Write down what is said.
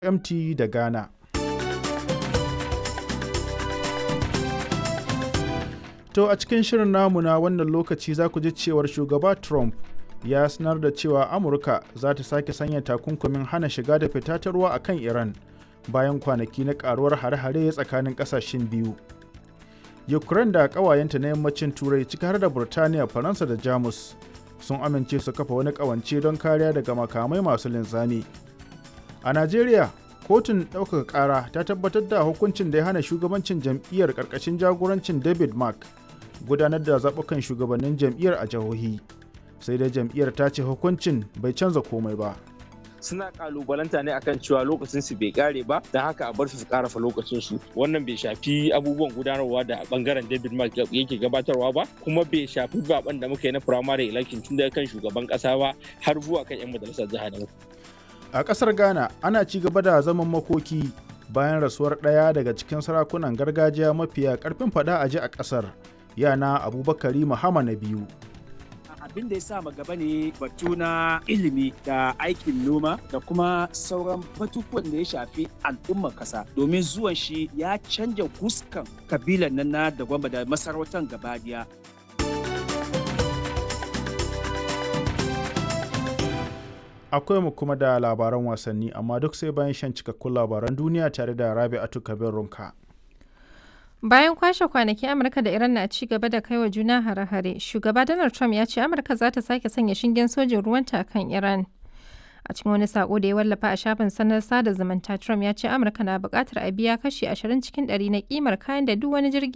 MT da Ghana. To a cikin shirin namu na wannan lokaci za ku ji cewar shugaba Trump ya sanar da cewa Amurka za ta sake sanya takunkumin hana shiga da fita ta ruwa a kan Iran bayan kwanaki na karuwar hare-hare tsakanin kasashen biyu. Ukraine da ƙawayenta na yammacin Turai ciki har da Burtaniya, Faransa da Jamus sun amince su kafa wani ƙawance don kariya daga makamai masu linzami. A Najeriya, kotun ɗaukaka ƙara ta tabbatar da hukuncin da ya hana shugabancin jam'iyyar ƙarƙashin jagorancin David Mark gudanar da zaɓukan shugabannin jam'iyyar a jihohi. Sai dai jam'iyyar ta ce hukuncin bai canza komai ba. suna kalubalanta ne akan cewa lokacin su bai kare ba don haka a bar su su karafa lokacin su wannan bai shafi abubuwan gudanarwa da bangaren David Mark yake gabatarwa ba kuma bai shafi zaben da muka yi na primary election tun daga kan shugaban kasa ba har zuwa kan yan majalisar jiha da A ƙasar Ghana ana ci gaba da zaman makoki bayan rasuwar ɗaya daga cikin sarakunan gargajiya mafiya ƙarfin faɗa a ji a ƙasar yana Abubakari Muhammad na biyu. abin da ya sa gaba ne batu na ilimi da aikin noma da kuma sauran batutuwan da ya shafi al'ummar kasa domin zuwan shi ya canja fuskan kabilan nan na da gwamba da masarautar gabadiya Akwai mu kuma da labaran wasanni amma duk sai bayan shan cikakkun labaran duniya tare da Rabi'atu Kabir Runka. Bayan kwashe kwanaki Amurka da Iran na ci gaba da kai wa juna hare-hare, shugaba Donald Trump ya ce Amurka za ta sake sanya shingen sojin ruwanta a kan Iran. A cikin wani sako da ya wallafa a shafin sanar sada zumunta, Trump ya ce Amurka na buƙatar a biya kashi 20 cikin 100 na kimar kayan da duk wani jirgi